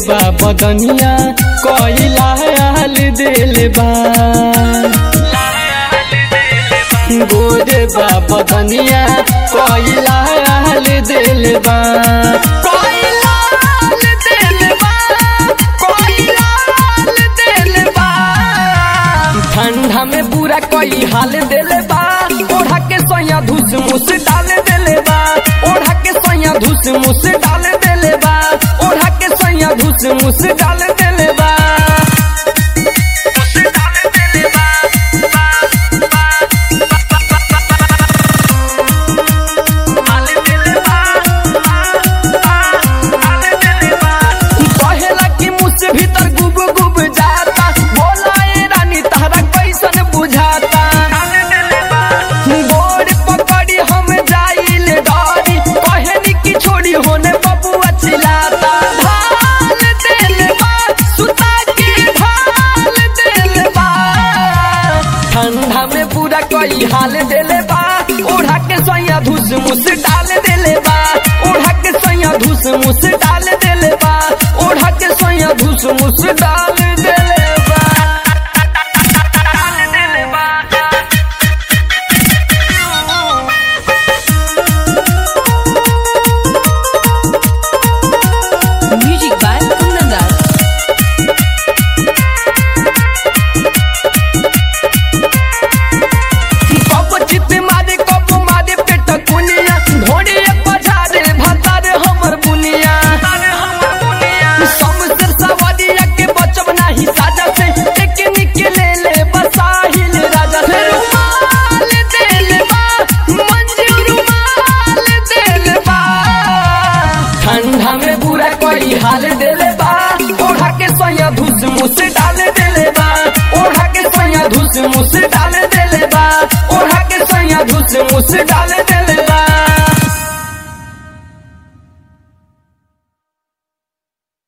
बा बदनिया कोइला हाल दिल बा गोरे बा बदनिया कोइला हाल दिल बा कोइला हाल दिल बा कोइला हाल दिल बा ठंडा में पूरा कोई हाल दिल बा ओढ़ा के सोया धुस मुस डाल दिल बा ओढ़ा के सोया धुस मुस डाल दिल बा ओढ़ा के सोया धुस मुस डाल दिल बा मुस डाल दिल बा डाल दिल बा डाल दिल बा कहेला कि मुझसे भीतर गुब गुब जाता बोला ए रानी तारा कैसन बुझाता गोड़ पकड़ी हम जाइल डरी कहनी कि छोड़ी होने बबुआ चिल्लाता ढाल दिल बा सुता के ढाल दिल बा ठंडा में पूरा कोई हाल दिल बा ओढ़ा के सोया धुस मुस डाल दिल बा ओढ़ा के सोया धुस मुस डाल दिल बा ओढ़ा के सोया धुस मुस डाल दिल बा डाल दिल बा Music by Kundandas. कब चित मारे कब मारे पेट कुनिया ढोड़ी बजारे भतार हमर बुनिया समसर सवारिया के बचब नाही साजा से एक निकले ले बसाहिल राजा से रुमाल दिल बा मंजूर रुमाल दिल बा ठंडा में बुरा कोई हाल दिल बा ओढ़ा के सोया धुस मुस डाल दिल बा ओढ़ा के सोया धुस मुस डाल दिल बा ओढ़ा के सोया धुस मुस डाल दिल